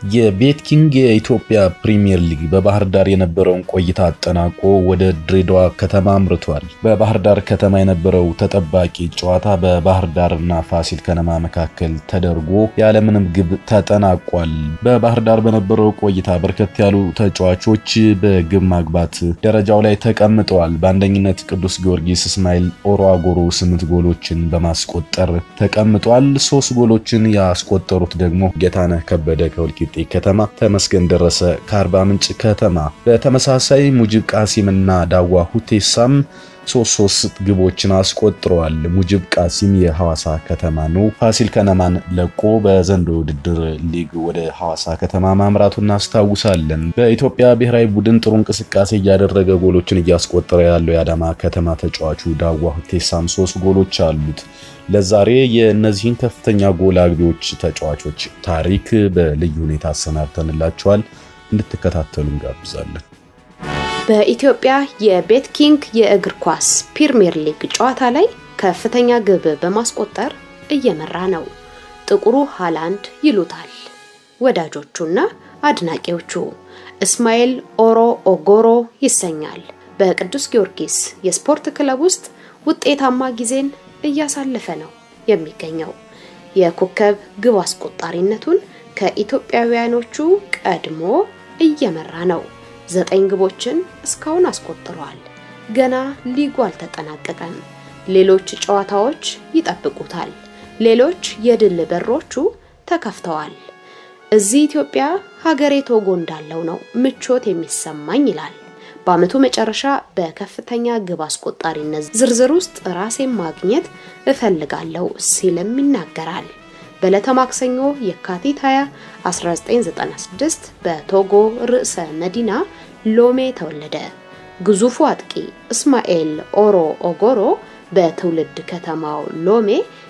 የቤት ኪንግ የኢትዮጵያ ፕሪሚየር ሊግ በባህር ዳር የነበረውን ቆይታ አጠናቆ ወደ ድሬዳዋ ከተማ አምርቷል። በባህር ዳር ከተማ የነበረው ተጠባቂ ጨዋታ በባህር ዳርና ፋሲል ከነማ መካከል ተደርጎ ያለምንም ግብ ተጠናቋል። በባህር ዳር በነበረው ቆይታ በርከት ያሉ ተጫዋቾች በግብ ማግባት ደረጃው ላይ ተቀምጠዋል። በአንደኝነት ቅዱስ ጊዮርጊስ እስማኤል ኦሮ አጎሮ ስምንት ጎሎችን በማስቆጠር ተቀምጧል። ሶስት ጎሎችን ያስቆጠሩት ደግሞ ጌታነህ ከበደ ከወልቂጤ ከተማ፣ ተመስገን ደረሰ ከአርባ ምንጭ ከተማ። በተመሳሳይ ሙጅብ ቃሲምና ዳዋ ሁቴሳም ሶስት ሶስት ግቦችን አስቆጥረዋል። ሙጅብ ቃሲም የሐዋሳ ከተማ ነው። ፋሲል ከነማን ለቆ በዘንድሮ ውድድር ሊግ ወደ ሐዋሳ ከተማ ማምራቱ እናስታውሳለን። በኢትዮጵያ ብሔራዊ ቡድን ጥሩ እንቅስቃሴ እያደረገ ጎሎችን እያስቆጠረ ያለው የአዳማ ከተማ ተጫዋቹ ዳዋ ሁቴሳም ሶስት ጎሎች አሉት። ለዛሬ የእነዚህን ከፍተኛ ጎል አግቢዎች ተጫዋቾች ታሪክ በልዩ ሁኔታ አሰናድተንላቸዋል። እንድትከታተሉ እንጋብዛለን። በኢትዮጵያ የቤት ኪንግ የእግር ኳስ ፕሪሚየር ሊግ ጨዋታ ላይ ከፍተኛ ግብ በማስቆጠር እየመራ ነው። ጥቁሩ ሃላንድ ይሉታል ወዳጆቹና አድናቂዎቹ። እስማኤል ኦሮ ኦጎሮ ይሰኛል። በቅዱስ ጊዮርጊስ የስፖርት ክለብ ውስጥ ውጤታማ ጊዜን እያሳለፈ ነው የሚገኘው። የኮከብ ግብ አስቆጣሪነቱን ከኢትዮጵያውያኖቹ ቀድሞ እየመራ ነው። ዘጠኝ ግቦችን እስካሁን አስቆጥሯል። ገና ሊጉ አልተጠናቀቀም። ሌሎች ጨዋታዎች ይጠብቁታል። ሌሎች የድል በሮቹ ተከፍተዋል። እዚህ ኢትዮጵያ ሀገሬ ቶጎ እንዳለው ነው ምቾት የሚሰማኝ ይላል። በዓመቱ መጨረሻ በከፍተኛ ግብ አስቆጣሪነት ዝርዝር ውስጥ ራሴን ማግኘት እፈልጋለሁ ሲልም ይናገራል። በዕለተ ማክሰኞ የካቲት 20 1996 በቶጎ ርዕሰ መዲና ሎሜ ተወለደ። ግዙፉ አጥቂ እስማኤል ኦሮ ኦጎሮ በትውልድ ከተማው ሎሜ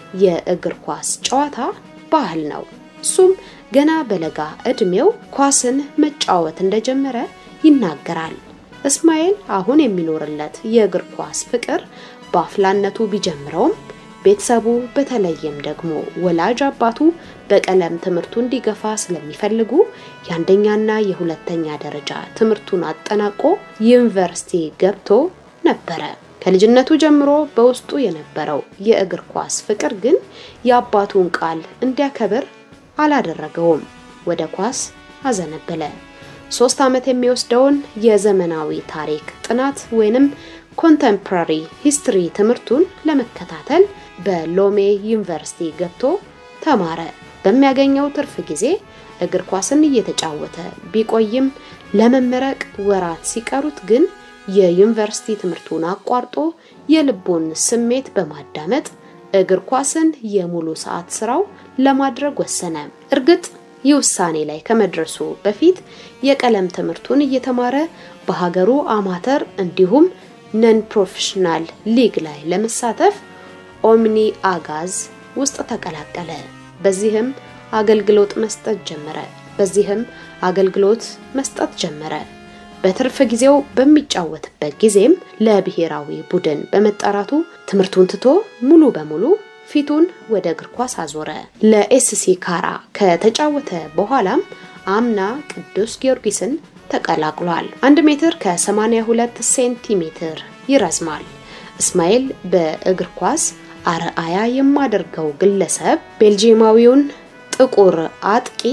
የእግር ኳስ ጨዋታ ባህል ነው። እሱም ገና በለጋ ዕድሜው ኳስን መጫወት እንደጀመረ ይናገራል። እስማኤል አሁን የሚኖርለት የእግር ኳስ ፍቅር በአፍላነቱ ቢጀምረውም ቤተሰቡ በተለይም ደግሞ ወላጅ አባቱ በቀለም ትምህርቱ እንዲገፋ ስለሚፈልጉ የአንደኛና የሁለተኛ ደረጃ ትምህርቱን አጠናቆ ዩኒቨርሲቲ ገብቶ ነበረ። ከልጅነቱ ጀምሮ በውስጡ የነበረው የእግር ኳስ ፍቅር ግን የአባቱን ቃል እንዲያከብር አላደረገውም። ወደ ኳስ አዘነበለ። ሶስት ዓመት የሚወስደውን የዘመናዊ ታሪክ ጥናት ወይንም ኮንቴምፖራሪ ሂስትሪ ትምህርቱን ለመከታተል በሎሜ ዩኒቨርሲቲ ገብቶ ተማረ። በሚያገኘው ትርፍ ጊዜ እግር ኳስን እየተጫወተ ቢቆይም ለመመረቅ ወራት ሲቀሩት ግን የዩኒቨርሲቲ ትምህርቱን አቋርጦ የልቡን ስሜት በማዳመጥ እግር ኳስን የሙሉ ሰዓት ስራው ለማድረግ ወሰነ። እርግጥ ይህ ውሳኔ ላይ ከመድረሱ በፊት የቀለም ትምህርቱን እየተማረ በሀገሩ አማተር እንዲሁም ነን ፕሮፌሽናል ሊግ ላይ ለመሳተፍ ኦምኒ አጋዝ ውስጥ ተቀላቀለ። በዚህም አገልግሎት መስጠት ጀመረ። በዚህም አገልግሎት መስጠት ጀመረ። በትርፍ ጊዜው በሚጫወትበት ጊዜም ለብሔራዊ ቡድን በመጠራቱ ትምህርቱን ትቶ ሙሉ በሙሉ ፊቱን ወደ እግር ኳስ አዞረ። ለኤስሲ ካራ ከተጫወተ በኋላም አምና ቅዱስ ጊዮርጊስን ተቀላቅሏል። 1 ሜትር ከ82 ሴንቲሜትር ይረዝማል። እስማኤል በእግር ኳስ አርአያ የማደርገው ግለሰብ ቤልጂየማዊውን ጥቁር አጥቂ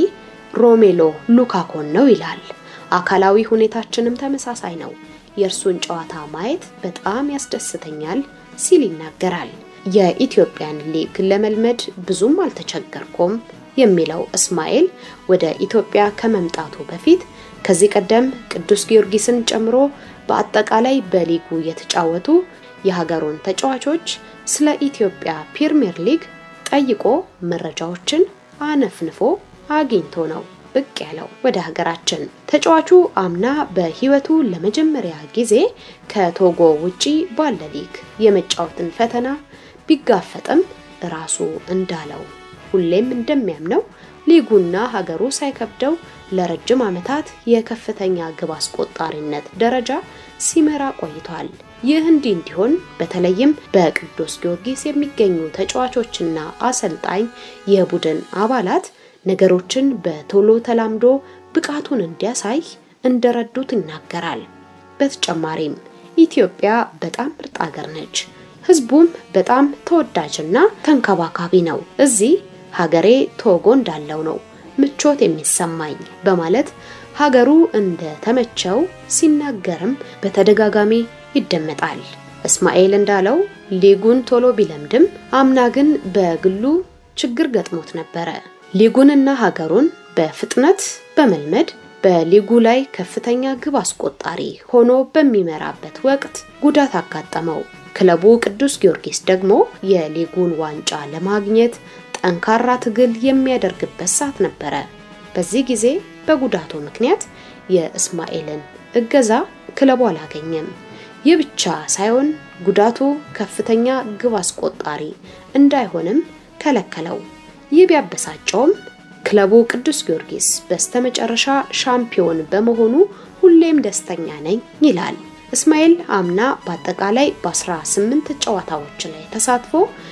ሮሜሎ ሉካኮን ነው ይላል። አካላዊ ሁኔታችንም ተመሳሳይ ነው። የእርሱን ጨዋታ ማየት በጣም ያስደስተኛል ሲል ይናገራል። የኢትዮጵያን ሊግ ለመልመድ ብዙም አልተቸገርኩም የሚለው እስማኤል ወደ ኢትዮጵያ ከመምጣቱ በፊት ከዚህ ቀደም ቅዱስ ጊዮርጊስን ጨምሮ በአጠቃላይ በሊጉ የተጫወቱ የሀገሩን ተጫዋቾች ስለ ኢትዮጵያ ፕሪሚየር ሊግ ጠይቆ መረጃዎችን አነፍንፎ አግኝቶ ነው ብቅ ያለው ወደ ሀገራችን። ተጫዋቹ አምና በሕይወቱ ለመጀመሪያ ጊዜ ከቶጎ ውጪ ባለ ሊግ የመጫወትን ፈተና ቢጋፈጥም ራሱ እንዳለው ሁሌም እንደሚያምነው ሊጉና ሀገሩ ሳይከብደው ለረጅም ዓመታት የከፍተኛ ግብ አስቆጣሪነት ደረጃ ሲመራ ቆይቷል። ይህ እንዲህ እንዲሆን በተለይም በቅዱስ ጊዮርጊስ የሚገኙ ተጫዋቾችና አሰልጣኝ የቡድን አባላት ነገሮችን በቶሎ ተላምዶ ብቃቱን እንዲያሳይ እንደረዱት ይናገራል። በተጨማሪም ኢትዮጵያ በጣም ምርጥ ሀገር ነች፣ ህዝቡም በጣም ተወዳጅና ተንከባካቢ ነው። እዚህ ሀገሬ ቶጎ እንዳለው ነው ምቾት የሚሰማኝ በማለት ሀገሩ እንደተመቸው ሲናገርም በተደጋጋሚ ይደመጣል። እስማኤል እንዳለው ሊጉን ቶሎ ቢለምድም አምና ግን በግሉ ችግር ገጥሞት ነበረ። ሊጉንና ሀገሩን በፍጥነት በመልመድ በሊጉ ላይ ከፍተኛ ግብ አስቆጣሪ ሆኖ በሚመራበት ወቅት ጉዳት አጋጠመው። ክለቡ ቅዱስ ጊዮርጊስ ደግሞ የሊጉን ዋንጫ ለማግኘት ጠንካራ ትግል የሚያደርግበት ሰዓት ነበረ። በዚህ ጊዜ በጉዳቱ ምክንያት የእስማኤልን እገዛ ክለቡ አላገኘም። ይህ ብቻ ሳይሆን ጉዳቱ ከፍተኛ ግብ አስቆጣሪ እንዳይሆንም ከለከለው። ይህ ቢያበሳጨውም ክለቡ ቅዱስ ጊዮርጊስ በስተመጨረሻ ሻምፒዮን በመሆኑ ሁሌም ደስተኛ ነኝ ይላል። እስማኤል አምና በአጠቃላይ በ18 ጨዋታዎች ላይ ተሳትፎ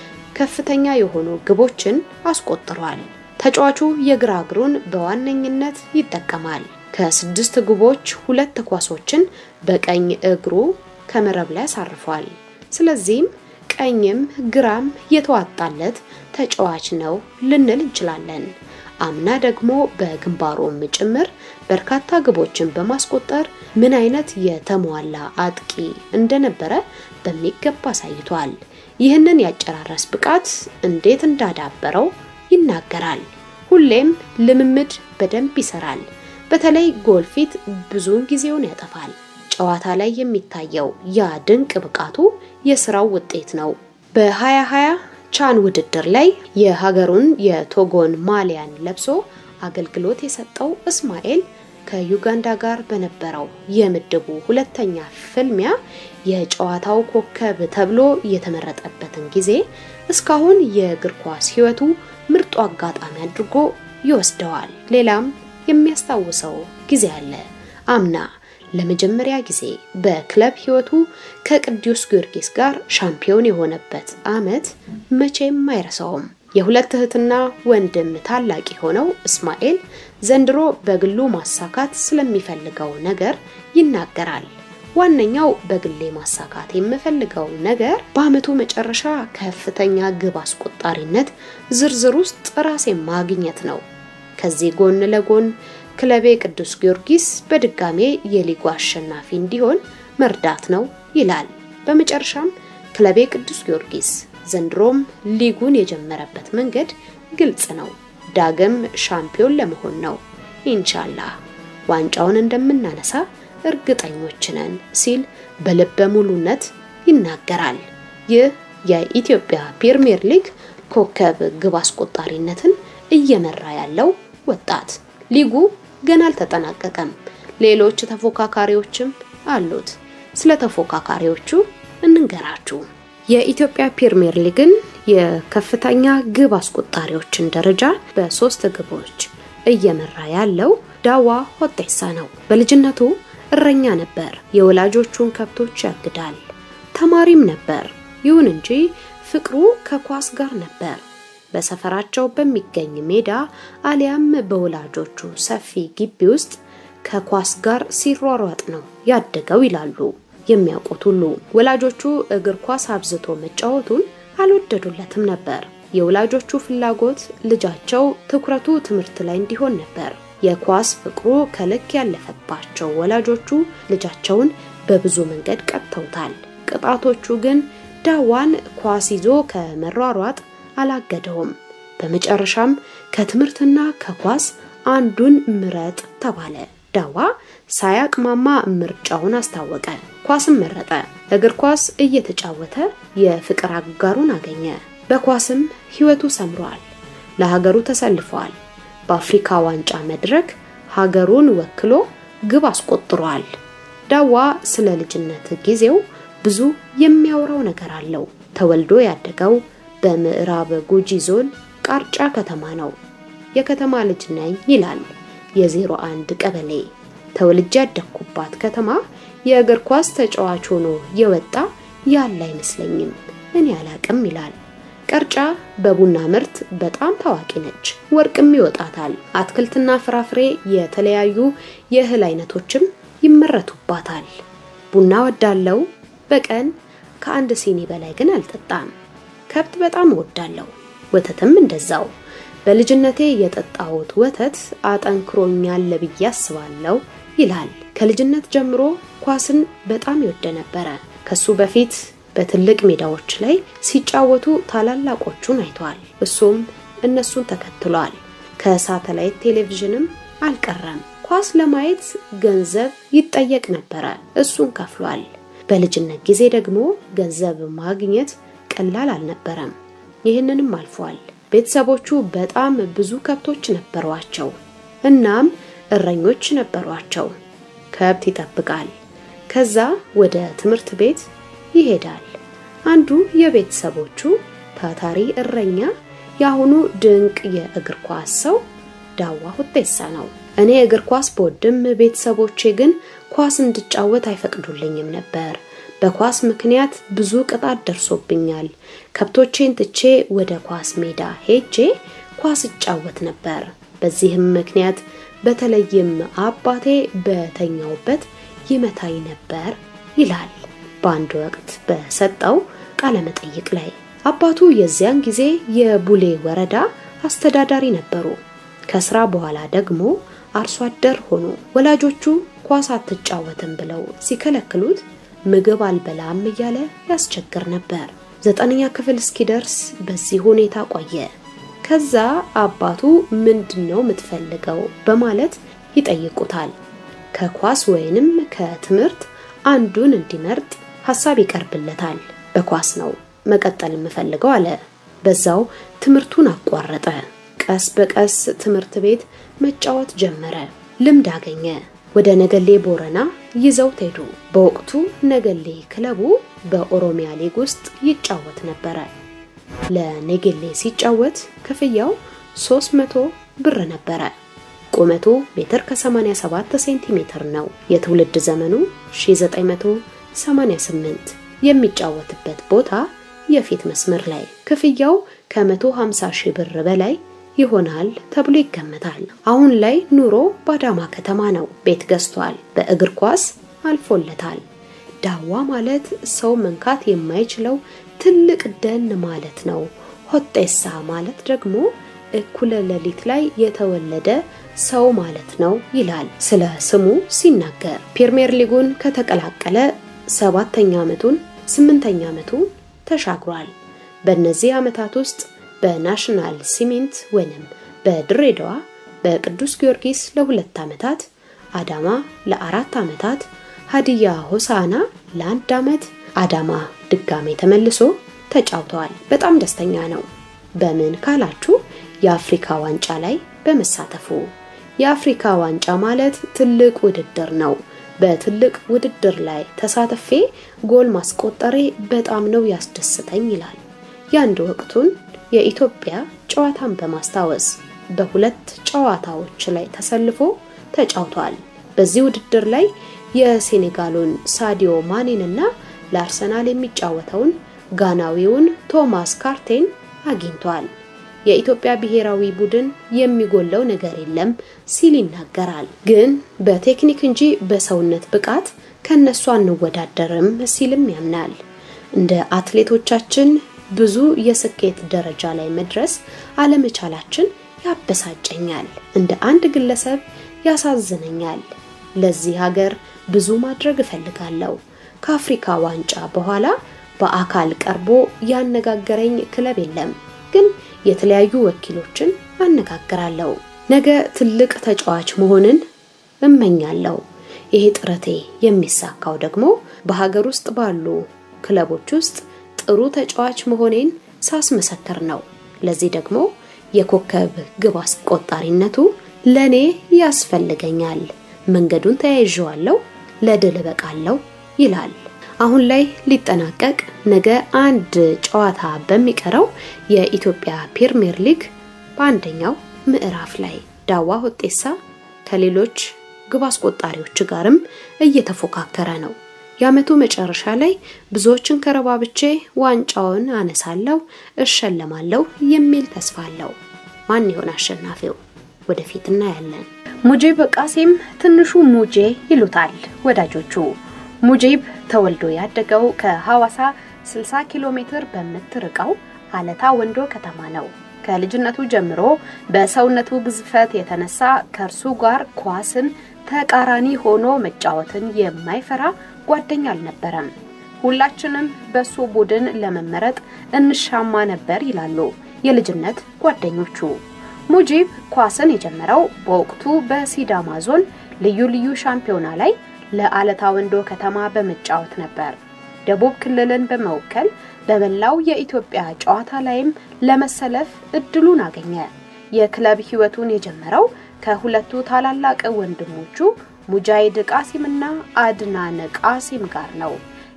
ከፍተኛ የሆኑ ግቦችን አስቆጥሯል። ተጫዋቹ የግራ እግሩን በዋነኝነት ይጠቀማል። ከስድስት ግቦች ሁለት ኳሶችን በቀኝ እግሩ ከመረብ ላይ አሳርፏል። ስለዚህም ቀኝም ግራም የተዋጣለት ተጫዋች ነው ልንል እንችላለን። አምና ደግሞ በግንባሩም ጭምር በርካታ ግቦችን በማስቆጠር ምን አይነት የተሟላ አጥቂ እንደነበረ በሚገባ አሳይቷል። ይህንን ያጨራረስ ብቃት እንዴት እንዳዳበረው ይናገራል። ሁሌም ልምምድ በደንብ ይሰራል። በተለይ ጎል ፊት ብዙውን ጊዜውን ያጠፋል። ጨዋታ ላይ የሚታየው ያ ድንቅ ብቃቱ የስራው ውጤት ነው። በ2020 ቻን ውድድር ላይ የሀገሩን የቶጎን ማሊያን ለብሶ አገልግሎት የሰጠው እስማኤል ከዩጋንዳ ጋር በነበረው የምድቡ ሁለተኛ ፍልሚያ የጨዋታው ኮከብ ተብሎ የተመረጠበትን ጊዜ እስካሁን የእግር ኳስ ሕይወቱ ምርጡ አጋጣሚ አድርጎ ይወስደዋል። ሌላም የሚያስታውሰው ጊዜ አለ። አምና ለመጀመሪያ ጊዜ በክለብ ሕይወቱ ከቅዱስ ጊዮርጊስ ጋር ሻምፒዮን የሆነበት ዓመት መቼም አይረሳውም። የሁለት እህትና ወንድም ታላቅ የሆነው እስማኤል ዘንድሮ በግሉ ማሳካት ስለሚፈልገው ነገር ይናገራል። ዋነኛው በግሌ ማሳካት የምፈልገው ነገር በዓመቱ መጨረሻ ከፍተኛ ግብ አስቆጣሪነት ዝርዝር ውስጥ ራሴን ማግኘት ነው። ከዚህ ጎን ለጎን ክለቤ ቅዱስ ጊዮርጊስ በድጋሜ የሊጉ አሸናፊ እንዲሆን መርዳት ነው ይላል። በመጨረሻም ክለቤ ቅዱስ ጊዮርጊስ ዘንድሮም ሊጉን የጀመረበት መንገድ ግልጽ ነው። ዳግም ሻምፒዮን ለመሆን ነው። ኢንሻላህ ዋንጫውን እንደምናነሳ እርግጠኞች ነን ሲል በልበ ሙሉነት ይናገራል። ይህ የኢትዮጵያ ፕሪሚየር ሊግ ኮከብ ግብ አስቆጣሪነትን እየመራ ያለው ወጣት ሊጉ ገና አልተጠናቀቀም። ሌሎች ተፎካካሪዎችም አሉት። ስለ ተፎካካሪዎቹ እንንገራችሁ። የኢትዮጵያ ፕሪሚየር ሊግን የከፍተኛ ግብ አስቆጣሪዎችን ደረጃ በሶስት ግቦች እየመራ ያለው ዳዋ ሆጤሳ ነው። በልጅነቱ እረኛ ነበር። የወላጆቹን ከብቶች ያግዳል። ተማሪም ነበር። ይሁን እንጂ ፍቅሩ ከኳስ ጋር ነበር። በሰፈራቸው በሚገኝ ሜዳ አሊያም በወላጆቹ ሰፊ ግቢ ውስጥ ከኳስ ጋር ሲሯሯጥ ነው ያደገው ይላሉ የሚያውቁት ሁሉ። ወላጆቹ እግር ኳስ አብዝቶ መጫወቱን አልወደዱለትም ነበር። የወላጆቹ ፍላጎት ልጃቸው ትኩረቱ ትምህርት ላይ እንዲሆን ነበር። የኳስ ፍቅሩ ከልክ ያለፈባቸው ወላጆቹ ልጃቸውን በብዙ መንገድ ቀጥተውታል። ቅጣቶቹ ግን ዳዋን ኳስ ይዞ ከመሯሯጥ አላገደውም። በመጨረሻም ከትምህርትና ከኳስ አንዱን ምረጥ ተባለ። ዳዋ ሳያቅማማ ምርጫውን አስታወቀ። ኳስም መረጠ። እግር ኳስ እየተጫወተ የፍቅር አጋሩን አገኘ። በኳስም ሕይወቱ ሰምሯል። ለሀገሩ ተሰልፏል። በአፍሪካ ዋንጫ መድረክ ሀገሩን ወክሎ ግብ አስቆጥሯል። ዳዋ ስለ ልጅነት ጊዜው ብዙ የሚያወራው ነገር አለው። ተወልዶ ያደገው በምዕራብ ጉጂ ዞን ቃርጫ ከተማ ነው። የከተማ ልጅ ነኝ ይላል። የዜሮ አንድ ቀበሌ ተወልጄ ያደግኩባት ከተማ የእግር ኳስ ተጫዋች ሆኖ የወጣ ያለ አይመስለኝም፣ እኔ አላቅም ይላል። ቀርጫ በቡና ምርት በጣም ታዋቂ ነች። ወርቅም ይወጣታል። አትክልትና ፍራፍሬ፣ የተለያዩ የእህል አይነቶችም ይመረቱባታል። ቡና ወዳለው በቀን ከአንድ ሲኒ በላይ ግን አልጠጣም። ከብት በጣም እወዳለሁ። ወተትም እንደዛው። በልጅነቴ የጠጣሁት ወተት አጠንክሮኛል ብዬ አስባለሁ ይላል። ከልጅነት ጀምሮ ኳስን በጣም ይወደ ነበረ። ከሱ በፊት በትልቅ ሜዳዎች ላይ ሲጫወቱ ታላላቆቹን አይቷል። እሱም እነሱን ተከትሏል። ከሳተላይት ቴሌቪዥንም አልቀረም። ኳስ ለማየት ገንዘብ ይጠየቅ ነበረ። እሱን ከፍሏል። በልጅነት ጊዜ ደግሞ ገንዘብ ማግኘት ቀላል አልነበረም። ይህንንም አልፏል። ቤተሰቦቹ በጣም ብዙ ከብቶች ነበሯቸው። እናም እረኞች ነበሯቸው። ከብት ይጠብቃል። ከዛ ወደ ትምህርት ቤት ይሄዳል። አንዱ የቤተሰቦቹ ታታሪ እረኛ የአሁኑ ድንቅ የእግር ኳስ ሰው ዳዋ ሁቴሳ ነው። እኔ እግር ኳስ በወድም ቤተሰቦቼ ግን ኳስ እንድጫወት አይፈቅዱልኝም ነበር። በኳስ ምክንያት ብዙ ቅጣት ደርሶብኛል። ከብቶቼን ትቼ ወደ ኳስ ሜዳ ሄጄ ኳስ እጫወት ነበር። በዚህም ምክንያት በተለይም አባቴ በተኛውበት ይመታኝ ነበር ይላል በአንድ ወቅት በሰጠው ቃለ መጠይቅ ላይ። አባቱ የዚያን ጊዜ የቡሌ ወረዳ አስተዳዳሪ ነበሩ። ከስራ በኋላ ደግሞ አርሶ አደር ሆኑ። ወላጆቹ ኳስ አትጫወትም ብለው ሲከለክሉት ምግብ አልበላም እያለ ያስቸግር ነበር። ዘጠነኛ ክፍል እስኪደርስ በዚህ ሁኔታ ቆየ። ከዛ አባቱ ምንድን ነው የምትፈልገው በማለት ይጠይቁታል። ከኳስ ወይንም ከትምህርት አንዱን እንዲመርጥ ሀሳብ ይቀርብለታል። በኳስ ነው መቀጠል የምፈልገው አለ። በዛው ትምህርቱን አቋረጠ። ቀስ በቀስ ትምህርት ቤት መጫወት ጀመረ። ልምድ አገኘ። ወደ ነገሌ ቦረና ይዘውት ሄዱ። በወቅቱ ነገሌ ክለቡ በኦሮሚያ ሊግ ውስጥ ይጫወት ነበረ። ለነገሌ ሲጫወት ክፍያው 300 ብር ነበረ። ቁመቱ ሜትር ከ87 ሴንቲሜትር ነው። የትውልድ ዘመኑ 1988 የሚጫወትበት ቦታ የፊት መስመር ላይ ክፍያው ከ150 ሺህ ብር በላይ ይሆናል ተብሎ ይገመታል። አሁን ላይ ኑሮ በአዳማ ከተማ ነው። ቤት ገዝቷል። በእግር ኳስ አልፎለታል። ዳዋ ማለት ሰው መንካት የማይችለው ትልቅ ደን ማለት ነው። ሆጤሳ ማለት ደግሞ እኩለ ሌሊት ላይ የተወለደ ሰው ማለት ነው ይላል ስለ ስሙ ሲናገር። ፕሪሚየር ሊጉን ከተቀላቀለ ሰባተኛ ዓመቱን ስምንተኛ ዓመቱን ተሻግሯል። በእነዚህ ዓመታት ውስጥ በናሽናል ሲሚንት ወይንም በድሬዳዋ በቅዱስ ጊዮርጊስ ለሁለት ዓመታት፣ አዳማ ለአራት ዓመታት፣ ሀዲያ ሆሳና ለአንድ ዓመት፣ አዳማ ድጋሜ ተመልሶ ተጫውተዋል። በጣም ደስተኛ ነው። በምን ካላችሁ የአፍሪካ ዋንጫ ላይ በመሳተፉ። የአፍሪካ ዋንጫ ማለት ትልቅ ውድድር ነው። በትልቅ ውድድር ላይ ተሳትፌ ጎል ማስቆጠሬ በጣም ነው ያስደስተኝ ይላል። የአንድ ወቅቱን የኢትዮጵያ ጨዋታን በማስታወስ በሁለት ጨዋታዎች ላይ ተሰልፎ ተጫውቷል። በዚህ ውድድር ላይ የሴኔጋሉን ሳዲዮ ማኔንና ለአርሰናል የሚጫወተውን ጋናዊውን ቶማስ ካርቴን አግኝቷል። የኢትዮጵያ ብሔራዊ ቡድን የሚጎለው ነገር የለም ሲል ይናገራል። ግን በቴክኒክ እንጂ በሰውነት ብቃት ከነሱ አንወዳደርም ሲልም ያምናል። እንደ አትሌቶቻችን ብዙ የስኬት ደረጃ ላይ መድረስ አለመቻላችን ያበሳጨኛል። እንደ አንድ ግለሰብ ያሳዝነኛል። ለዚህ ሀገር ብዙ ማድረግ እፈልጋለሁ። ከአፍሪካ ዋንጫ በኋላ በአካል ቀርቦ ያነጋገረኝ ክለብ የለም፣ ግን የተለያዩ ወኪሎችን አነጋግራለሁ። ነገ ትልቅ ተጫዋች መሆንን እመኛለሁ። ይሄ ጥረቴ የሚሳካው ደግሞ በሀገር ውስጥ ባሉ ክለቦች ውስጥ ጥሩ ተጫዋች መሆኔን ሳስመሰክር ነው። ለዚህ ደግሞ የኮከብ ግብ አስቆጣሪነቱ ለኔ ያስፈልገኛል። መንገዱን ተያይዤዋለሁ፣ ለድል እበቃለሁ ይላል። አሁን ላይ ሊጠናቀቅ ነገ አንድ ጨዋታ በሚቀረው የኢትዮጵያ ፕሪሚየር ሊግ በአንደኛው ምዕራፍ ላይ ዳዋ ሁጤሳ ከሌሎች ግብ አስቆጣሪዎች ጋርም እየተፎካከረ ነው። የዓመቱ መጨረሻ ላይ ብዙዎችን ከረባብቼ ዋንጫውን አነሳለሁ፣ እሸለማለሁ የሚል ተስፋ አለው። ማን ይሆን አሸናፊው? ወደፊት እናያለን። ሙጂብ ቃሲም ትንሹ ሙጄ ይሉታል ወዳጆቹ። ሙጂብ ተወልዶ ያደገው ከሐዋሳ 60 ኪሎ ሜትር በምትርቀው አለታ ወንዶ ከተማ ነው። ከልጅነቱ ጀምሮ በሰውነቱ ግዝፈት የተነሳ ከእርሱ ጋር ኳስን ተቃራኒ ሆኖ መጫወትን የማይፈራ ጓደኛ አልነበረም። ሁላችንም በሱ ቡድን ለመመረጥ እንሻማ ነበር ይላሉ የልጅነት ጓደኞቹ። ሙጂብ ኳስን የጀመረው በወቅቱ በሲዳማ ዞን ልዩ ልዩ ሻምፒዮና ላይ ለአለታ ወንዶ ከተማ በመጫወት ነበር። ደቡብ ክልልን በመወከል በመላው የኢትዮጵያ ጨዋታ ላይም ለመሰለፍ እድሉን አገኘ። የክለብ ሕይወቱን የጀመረው ከሁለቱ ታላላቅ ወንድሞቹ ሙጃሂድ ቃሲምና አድናን ቃሲም ጋር ነው።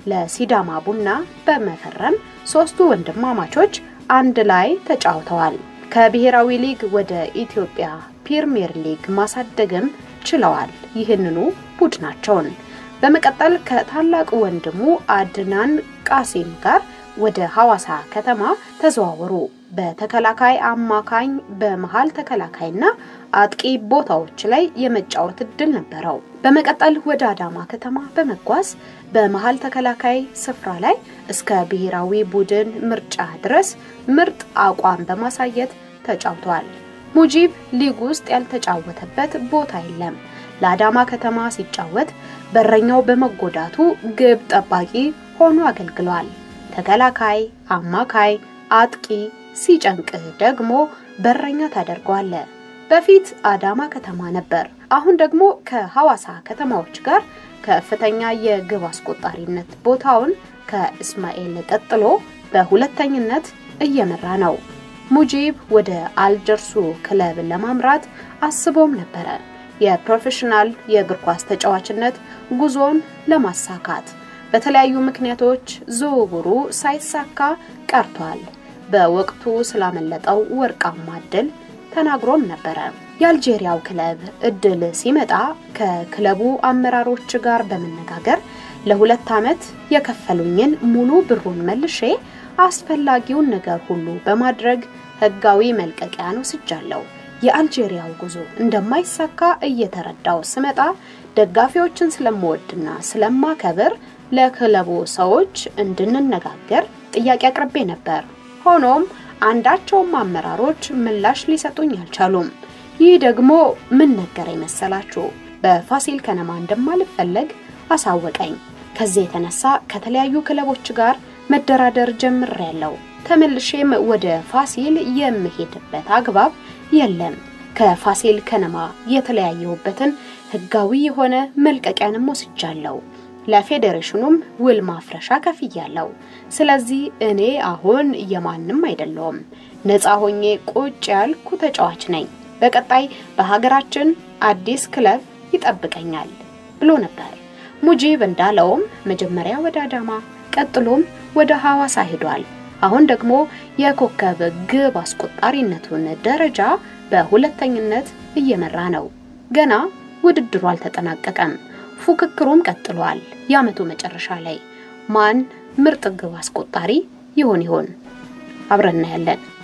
ለሲዳማ ቡና በመፈረም ሶስቱ ወንድማማቾች አንድ ላይ ተጫውተዋል። ከብሔራዊ ሊግ ወደ ኢትዮጵያ ፕሪሚየር ሊግ ማሳደግም ችለዋል ይህንኑ ቡድናቸውን። በመቀጠል ከታላቅ ወንድሙ አድናን ቃሲም ጋር ወደ ሐዋሳ ከተማ ተዘዋወሩ። በተከላካይ አማካኝ፣ በመሃል ተከላካይና አጥቂ ቦታዎች ላይ የመጫወት እድል ነበረው። በመቀጠል ወደ አዳማ ከተማ በመጓዝ በመሃል ተከላካይ ስፍራ ላይ እስከ ብሔራዊ ቡድን ምርጫ ድረስ ምርጥ አቋም በማሳየት ተጫውቷል። ሙጂብ ሊግ ውስጥ ያልተጫወተበት ቦታ የለም። ለአዳማ ከተማ ሲጫወት በረኛው በመጎዳቱ ግብ ጠባቂ ሆኖ አገልግሏል። ተከላካይ፣ አማካይ፣ አጥቂ ሲጨንቅ ደግሞ በረኛ ታደርገዋለ። በፊት አዳማ ከተማ ነበር። አሁን ደግሞ ከሐዋሳ ከተማዎች ጋር ከፍተኛ የግብ አስቆጣሪነት ቦታውን ከእስማኤል ቀጥሎ በሁለተኝነት እየመራ ነው። ሙጂብ ወደ አልጀርሱ ክለብ ለማምራት አስቦም ነበረ። የፕሮፌሽናል የእግር ኳስ ተጫዋችነት ጉዞን ለማሳካት በተለያዩ ምክንያቶች ዝውውሩ ሳይሳካ ቀርቷል። በወቅቱ ስላመለጠው ወርቃማ እድል ተናግሮም ነበረ። የአልጄሪያው ክለብ እድል ሲመጣ ከክለቡ አመራሮች ጋር በመነጋገር ለሁለት ዓመት የከፈሉኝን ሙሉ ብሩን መልሼ አስፈላጊውን ነገር ሁሉ በማድረግ ህጋዊ መልቀቂያን ወስጃለሁ። የአልጄሪያው ጉዞ እንደማይሳካ እየተረዳው ስመጣ ደጋፊዎችን ስለምወድና ስለማከብር ለክለቡ ሰዎች እንድንነጋገር ጥያቄ አቅርቤ ነበር። ሆኖም አንዳቸውም አመራሮች ምላሽ ሊሰጡኝ አልቻሉም። ይህ ደግሞ ምን ነገረኝ መሰላችሁ? በፋሲል ከነማ እንደማልፈለግ አሳወቀኝ። ከዚህ የተነሳ ከተለያዩ ክለቦች ጋር መደራደር ጀምሬያለሁ። ተመልሼም ወደ ፋሲል የምሄድበት አግባብ የለም። ከፋሲል ከነማ የተለያየሁበትን ህጋዊ የሆነ መልቀቂያንም ወስጃለሁ። ለፌዴሬሽኑም ውል ማፍረሻ ከፍያለሁ። ስለዚህ እኔ አሁን የማንም አይደለሁም፣ ነፃ ሆኜ ቁጭ ያልኩ ተጫዋች ነኝ። በቀጣይ በሀገራችን አዲስ ክለብ ይጠብቀኛል ብሎ ነበር። ሙጂብ እንዳለውም መጀመሪያ ወደ አዳማ ቀጥሎም ወደ ሐዋሳ ሄዷል። አሁን ደግሞ የኮከብ ግብ አስቆጣሪነቱን ደረጃ በሁለተኝነት እየመራ ነው። ገና ውድድሩ አልተጠናቀቀም። ፉክክሩም ቀጥሏል። የዓመቱ መጨረሻ ላይ ማን ምርጥ ግብ አስቆጣሪ ይሆን ይሆን? አብረን እናያለን።